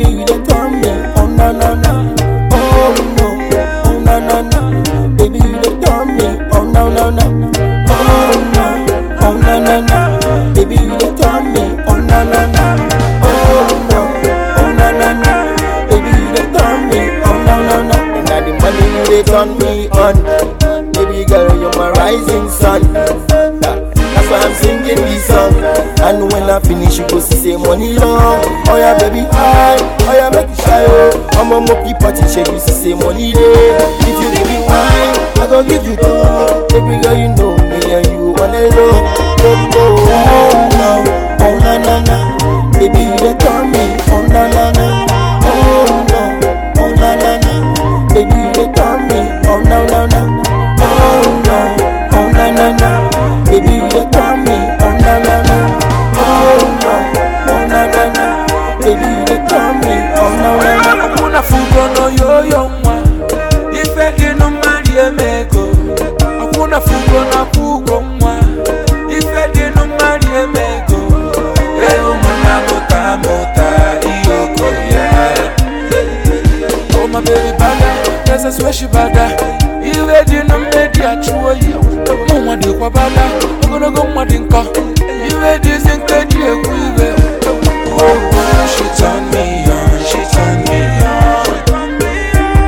baby you dey turn me on na na na. Oh no, oh na na na, baby you dey turn me on na na na. Oh no, oh na na na, baby you dey turn me on na na na. Oh no, oh na na na, baby you dey turn me on na na na. And na the money you dey turn me on, baby girl you're my rising sun. Yeah. That's why I'm singing this song. And when I finish, you go see say money long. Oh yeah, baby, hi. Oh yeah, make it shy. Oh, I'm a monkey party check. You see say money day. If you give me wine, I go give you two. Baby girl, you know me and you wanna know. Oh, oh, oh, no. oh na na na. Baby, you dey turn me. Oh na na na. Oh no. Oh na na na. Baby, you dey turn me. Oh na na na. Oh no. Oh na na na. Baby, you dey turn me. Oh na na na. Oh no. Oh na na na. Baby, you dey turn me. Oh na na na. Hakuna fugo no yoyo mwa Ife dinu mari emego Hakuna fugo na fugo mwa Ife dinu mari emego Ewu mwana mota mota Iyoko ya Oh my baby baga There's a sweshi baga Iwe dinu medi achuwa yo Mwa di kwa baga Ogologo mwa di nko Iwe di zinke di egwu iwe Oh, oh, she turn me on, she turn me on.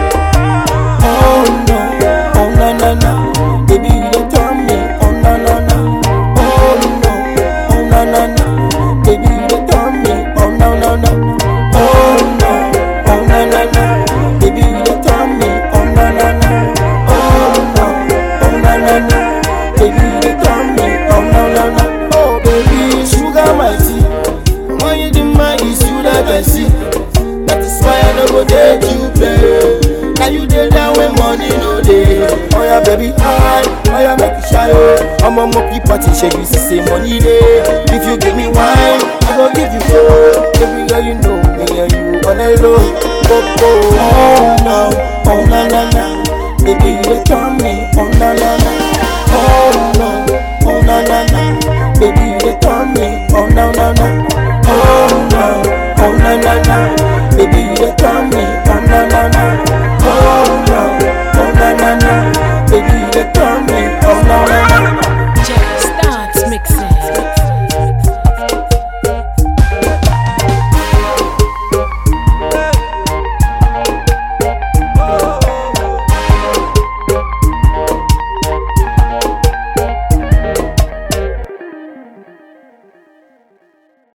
Oh no, oh na na na, baby you dey turn me. Oh na na na, oh no, oh na na na, baby you dey turn me. Oh na na na, oh no, oh na na na, baby you dey turn me. Oh na na na, oh no, oh na na na, baby you dey turn me. Oh na na na, oh baby sugar my tea, when you do my is you that I see. That is why I no go take you play. Now you dey down when money no dey. Oh yeah, baby, hi. Oh yeah, make you shy. Oh, I'm a monkey party, shake you see say money dey. If you give me wine, I go give you gold. Baby girl, you know me and you wanna low. Oh, oh, oh no, oh na na na. Baby, you dey turn